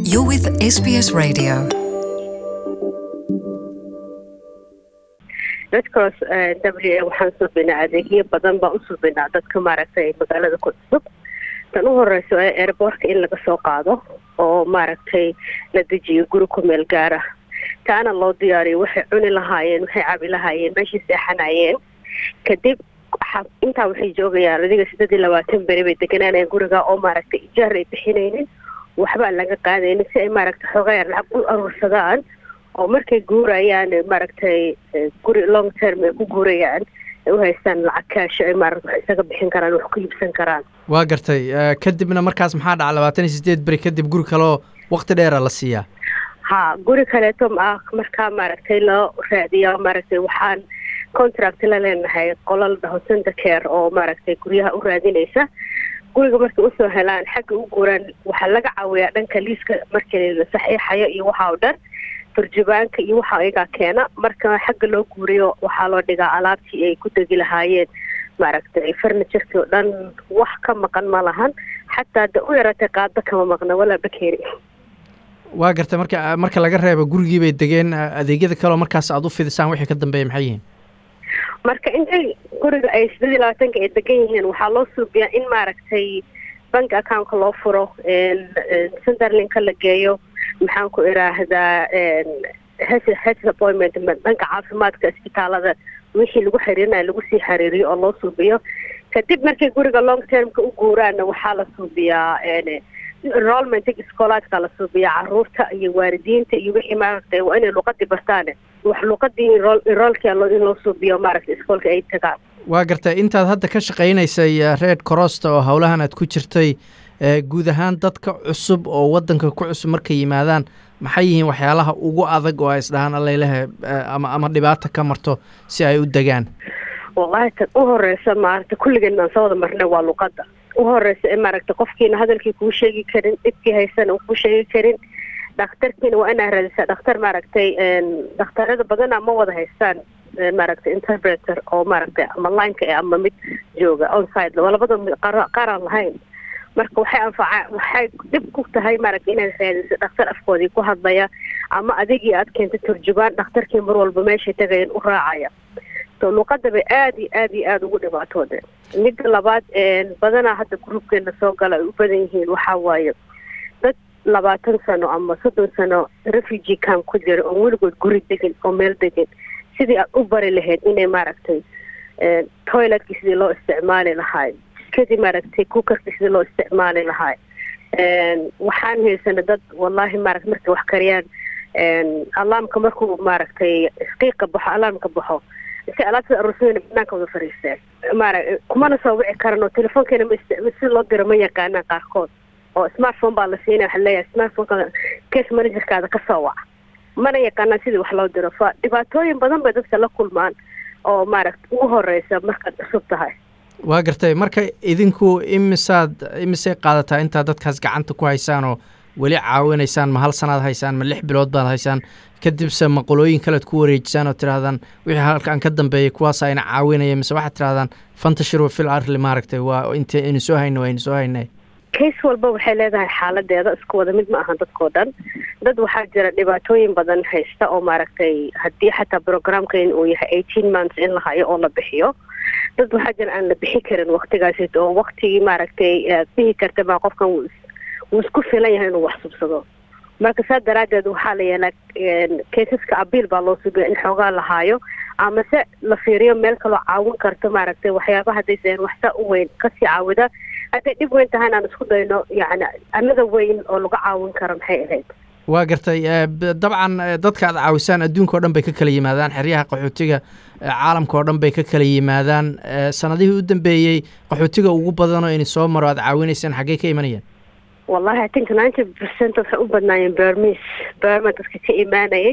You're with SBS Radio. dadkaas w waxaan suubinaa adeegyo badan baan u suubinaa dadka maaragtay magaalada ku cusub tan u horeyso ee airboortka in laga soo qaado oo maaragtay la dejiyo guri ku meel gaara taana loo diyaariyo waxay cuni lahaayeen waxay cabi lahaayeen meeshay seexanayeen kadib intaa waxay joogayaan adiga sideed iyo labaatan beri bay deganaanayeen guriga oo maaragtay ijaar ay bixinaynin waxba aan laga qaadaynin si ay maaragtay xoogaa lacag u aruursadaan oo markay guurayaan maaragtay guri long term ay ku guurayaan ay u haystaan lacag kaasho ay maarata wax isaga bixin karaan wax ku iibsan karaan waa gartay kadibna markaas maxaa dhaca labaatan iyo sideed beri kadib guri kaleo wakti dheera la siiyaa ha guri kaleeto ma markaa maaragtay loo raadiya maaragtay waxaan contract la leenahay qolal dhaho center care oo maaragtay guryaha u raadinaysa guriga markay usoo helaan xagga u guuraan waxaa laga caawiyaa dhanka liiska markii la saxiixayo iyo waxa oo dhan turjubaanka iyo waxa iyagaa keena marka xagga loo guuriyo waxaa loo dhigaa alaabtii ay ku degi lahaayeen maaragtay furniturkii oo dhan wax ka maqan ma lahan xataa da u yaratay qaado kama maqna walaa bakeeri waa gartay marka marka laga reebo gurigii bay degeen adeegyada kaleo markaas aada u fidisaan wixii ka dambeeya maxay yihiin marka intay guriga ay sideed iyo labaatanka ay degan yihiin waxaa loo suubiyaa in maaragtay bank accountka loo furo centerlinka la geeyo maxaan ku iraahdaa health appointment dhanka caafimaadka isbitaalada wixii lagu xiriirinayo lagu sii xiriiriyo oo loo suubiyo kadib markay guriga long termka u guuraanna waxaa la suubiyaa enrollment iskoolaadka la suubiyaa caruurta iyo waalidiinta iyo wixii maaragtay waa inay luqadii bartaan wax luqadii enroolka in loo suubiyo maaragtay iskoolka ay tagaan waa gartay intaad hadda ka shaqaynaysay red corosta oo howlahan aad ku jirtay guud ahaan dadka cusub oo wadanka ku cusub markay yimaadaan maxay yihiin waxyaalaha ugu adag oo ay isdhahaan allaylehe ama ama dhibaata ka marto si ay u degaan wallahi tan u horeysa maaragta kulligeen aan soo wada marnay waa luqada u horeysa ee maaragta qofkiina hadalkii kuu sheegi karin dhibkii haysana uu kuu sheegi karin dhakhtarkiina waa inaa raadisaa dhakhtar maaragtay dhakhtarada badana ma wada haystaan maaragtay interpreter oo maaragtay ama lineka ama mid jooga onside labada qaaraan lahayn marka waxay anfaca waxay dhib ku tahay maaragta inaad raadiso dhakhtar afkoodii ku hadlaya ama adigii aad keentay turjubaan dhakhtarkii mar walba meeshay tagayeen u raacaya so luuqada bay aada iyo aada iyo aada ugu dhibaatoodeen midda labaad badanaa hadda groupkeena soo gala ay u badan yihiin waxaa waaye dad labaatan sano ama soddon sano refugee camp ku jira oo weligood guri degan oo meel degan sidii aad u bari lahayd inay maaragtay toiletkii sidii loo isticmaali lahaay kadib maaragtay kukarkii sidii loo isticmaali lahaay waxaan haysana dad wallahi maarata markay wax kariyaan alaamka markuu maaragtay qiiqa baxo alaamka baxo si alaabtada aruursadayna banaanka wada fariisteen maara kumana soo wici karan oo telefoonkeena ma si loo diro ma yaqaanaan qaarkood oo smartphone baa la siinaya waxaa leeyahay smartphoneka case managerkaada ka soo waca mana yaqaanaan sidii wax loo diro fa dhibaatooyin badan bay dadka la kulmaan oo maaragta ugu horeysa markaad cusub tahay waa gartay marka idinku imisaad imisay qaadataa intaad dadkaas gacanta ku haysaan oo weli caawinaysaan ma hal sanaad haysaan ma lix bilood baad haysaan kadibse ma qolooyin kalead ku wareejisaan oo tirahdaan wixii halkaan ka dambeeyay kuwaas ayna caawinaya mise waxaad tirahdaan fantashiru fil arli maaragtay waa inta aynu soo hayno aynu soo haynay case walba waxay leedahay xaaladeeda isku wada mid ma ahan dadkao dhan dad waxaa jira dhibaatooyin badan haysta oo maaragtay haddii xataa programkan uu yahay eighteen months in la hayo oo la bixiyo dad waxaa jira aan la bixi karin waktigaasi oo waktigii maaragtay bihi karta maa qofkan wuu isku filan yahay inuu wax subsado marka saa daraadeed waxaa la yeelaa kaysaska abiil baa loo sugiya in xoogaa la haayo ama se la fiiriyo meel kaloo caawin karto maaragtay waxyaaba haddaysan waxsaa u weyn kasii caawida hadday dhib weyn tahay inaan isku dayno yani anada weyn oo lagu caawin karo maxay ahayd waa gartay dabcan dadka aad caawisaan adduunka o dhan bay ka kala yimaadaan xeryaha qaxootiga caalamka oo dhan bay ka kala yimaadaan sanadihii u dambeeyey qaxootiga ugu badanoo ini soo maro aad caawinaysaan xaggey ka imanayeen wallahi i think ninety percent waxay u badnaayeen bermis berma dadka ka imaanayay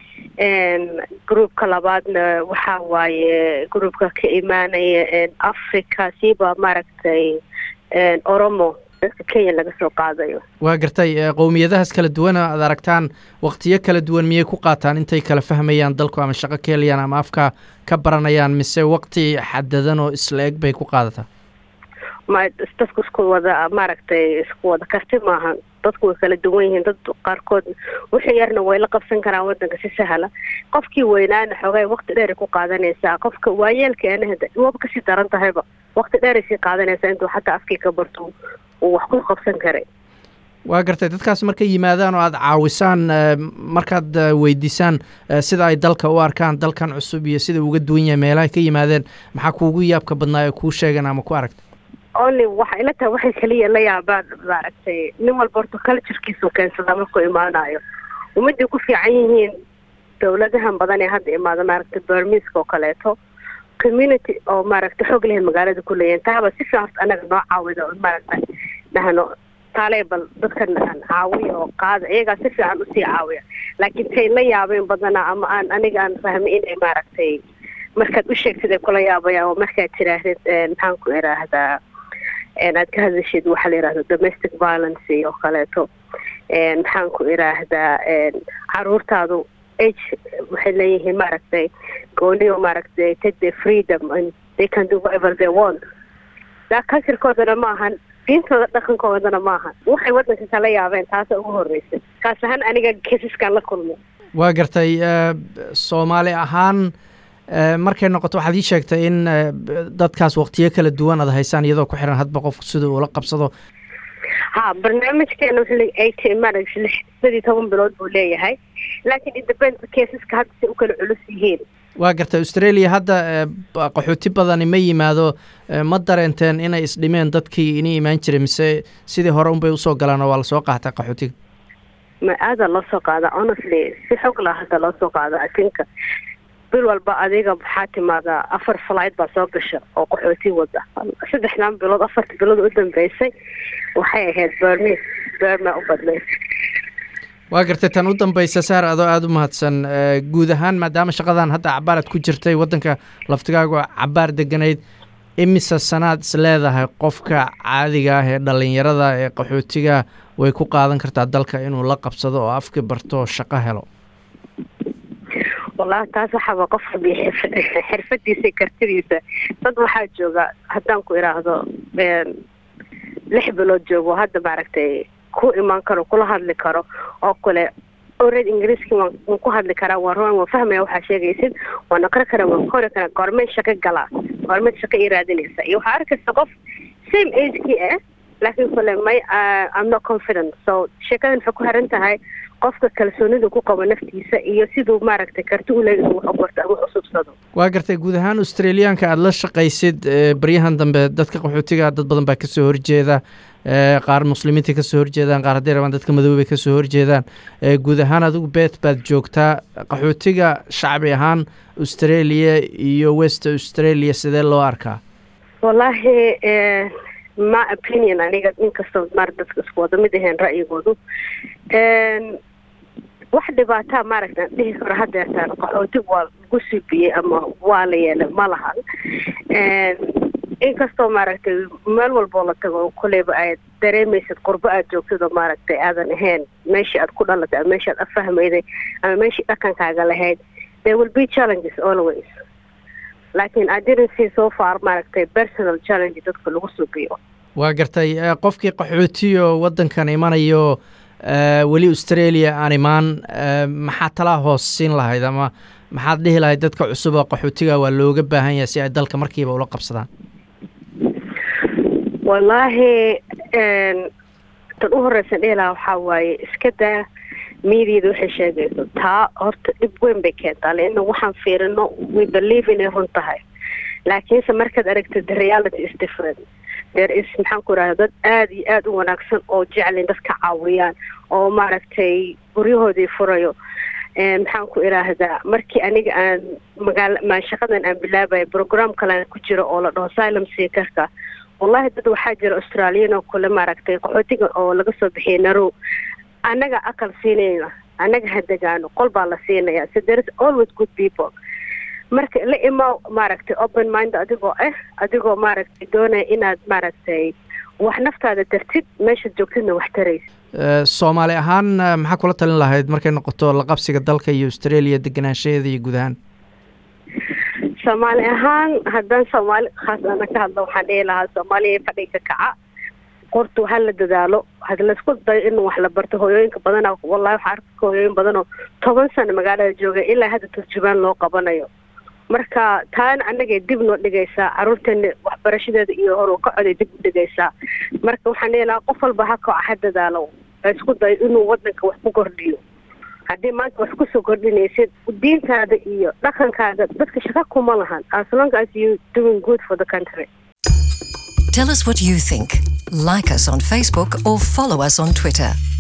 groupka labaadna waxaa waaye groupka ka imaanaya africa siiba maaragtay oromo dadka kenya laga soo qaadayo waa gartay qowmiyadahaas kala duwana aad aragtaan waktiyo kala duwan miyay ku qaataan intay kala fahmayaan dalku ama shaqo ka helayaan ama afka ka baranayaan mise wakti xadadan oo isla eg bay ku qaadataa ma dadku isku wada maaragtay isku wada karti maahan dadku way kala duwan yihiin dad qaarkood wixii yarna way la qabsan karaan wadanka si sahla qofkii weynaana xoogay waqti dheer ku qaadanaysaa qofka waayeelkeena waba kasii daran tahayba waqti dheeray sii qaadanaysaa intuu xataa afkii ka barto uu wax ku qabsan karay waa gartay dadkaas markay yimaadaan oo aada caawisaan markaad weydiisaan sida ay dalka u arkaan dalkan cusub iyo sida uga duwan yahay meelaha ka yimaadeen maxaa kuugu yaabka badnaa ee kuu sheegan ama ku aragta only waxay ila tahay waxay kaliya la yaabaan maaragtay nin walba horta culturekiisu keensada markuu imaanayo ummadday ku fiican yihiin dowladahan badan ee hadda imaada maaragtay bermiska oo kaleeto community oo maaragtay xoog lehen magaalada ku leeyahin taaba si fiican horta anaga noo caawida oo maaragtay dhahno taalee bal dadkan aan caawiya oo qaada iyagaa si fiican usii caawiya laakiin tay la yaabeen badanaa ama aan aniga aan fahmay inay maaragtay markaad u sheegtid ay kula yaabayaan oo markaad tiraahdid maxaan ku iraahdaa aad ka hadashid waxaa la yihahda domestic violence oo kaleeto maxaan ku iraahdaa caruurtaadu age waxay leeyihiin maaragtay gooniyo maaragtay take the freedom and they can do whatever they want daa culturekoodana ma ahan diintooda dhaqankoodana ma ahan waxay wadanka kala yaabeen taasa ugu horreysay kaas ahaan aniga kesiskaan la kulmay waa gartay soomaali ahaan markay noqoto waxaad ii sheegtay in dadkaas waqtiyo kala duwan aad haysaan iyadoo ku xiran hadba qofku sida uula qabsado ha barnaamijkeena wuxuu leeyahay eighteen marriage lix sidii toban bilood buu leeyahay laakiin independent caseska hadda si u kala culus yihiin waa gartay australia hadda qaxooti badani ma yimaado ma dareenteen inay isdhimeen dadkii ini imaan jiray mise sidii hore unbay usoo galaan oo waa lasoo qaatay qaxootiga ma aada loo soo qaada honestly si xog lah hadda loo soo qaada atinka bil walba adiga waxaa timaadaa afar flight baa soo gasha oo qaxooti wada saddexdan bilood afarta bilood u dambeysay waxay ahayd bermis berma u badnayd waa gartay tan u dambeysa saar adoo aada u mahadsan guud ahaan maadaama shaqadan hadda cabaarad ku jirtay waddanka laftigaagu cabaar deganayd imise sanaad is leedahay qofka caadiga ah ee dhallinyarada ee qaxootiga way ku qaadan kartaa dalka inuu la qabsado oo afki barto shaqo helo wallahi taas waxaaba qof rabiya xirfadiisa kartidiisa dad waxaa jooga haddaan ku idhaahdo lix bilood joogo hadda maaragtay ku imaan karo kula hadli karo oo kale ored ingiriiski waan waan ku hadli karaa waan ruan waan fahmaya waxaa sheegaysid waan aqri karaa waan qori karaa goormeed shaqo galaa goormeed shaqo ii raadinaysa iyo waxaa arkaysa qof same agekii ah laakiin kule may i'm not confident so sheekadan waxay ku xiran tahay qofka kalsoonida ku qabo naftiisa iyo siduu maaragtay karti u leeyahay wax u barto ama wax u subsado waa gartay guud ahaan australiyaanka aada la shaqaysid baryahan dambe dadka qaxootiga dad badan baa kasoo horjeeda qaar muslimiinta kasoo horjeedaan qaar hadday rabaan dadka madoobay kasoo horjeedaan guud ahaan adigu beet baad joogtaa qaxootiga shacbi ahaan australia iyo west australia sidee loo arkaa wallaahi ma opinion aniga inkastoo maar dadka isku wada mid aheen ra'yigoodu wax dhibaataa maaragta aan dhihi karo hadeertaan qaxooti waa lagu subiyey ama waa la yeelay ma lahan inkastoo maaragtay meel walboo la tago koleyba aad dareemaysid qurbo aad joogtid oo maaragtay aadan ahayn meeshii aad ku dhalatay ama meeshii aad afahmayday ama meeshii dhaqankaaga lahayd there will be challenges always laakiin i didn't see so far maaragtay personal challenge dadka lagu subiyo waa gartay qofkii qaxootiyo waddankan imanayo weli australia aan imaan maxaa talaa hoos siin lahayd ama maxaad dhihi lahayd dadka cusub oo qaxootiga waa looga baahan yahay si ay dalka markiiba ula qabsadaan wallaahi tan u horeysan dhihi lahaa waxaa waaye iska daa miidiyada waxay sheegayso taa horta dhib weyn bay keentaa leanna waxaan fiirino we believe inay run tahay laakiinse markaad aragtid the reality is different there is maxaan ku idhahda dad aada iyo aada u wanaagsan oo jeclin dadka caawiyaan oo maaragtay guryahoodii furayo maxaan ku idhaahdaa markii aniga aan magaala maa shaqadan aan bilaabaya program kalean ku jiro oo la dhaho silum seekarka wallahi dad waxaa jira australiyan oo kule maaragtay qaxootiga oo laga soo bixiyay narow annaga aqal siinayna annaga hadegaano qol baa la siinaya so there is always good people marka la imaa maaragtay open mind adigoo ah adigoo maaragtay doonaya inaad maaragtay wax naftaada dartid meeshaad joogtidna wax taraysa soomaali ahaan maxaa kula talin lahayd markay noqoto laqabsiga dalka iyo australia deganaanshaheeda iyo guud ahaan soomaali ahaan haddaan soomaali khaas ana ka hadlo waxaan dhihi lahaa soomaaliya fadhiga kaca qortu ha la dadaalo had laysku dayo in wax la barto hooyooyinka badana wallahi waxaa arkaka hooyooyin badan oo toban sano magaalada jooga ilaa hadda turjubaan loo qabanayo marka taana anagay dib noo dhigaysaa caruurteena waxbarashadeeda iyo hor ka coday dib u dhigaysaa marka waxaan leelahaa qof walba ha kaca ha dadaalo ha isku dayo inuu wadanka wax ku kordhiyo haddii maanta wax kusoo kordhinaysid diintaada iyo dhaqankaaga dadka shaka kuma lahan as long as you doing good for the country Tell us what you think. Like us on Facebook or follow us on Twitter.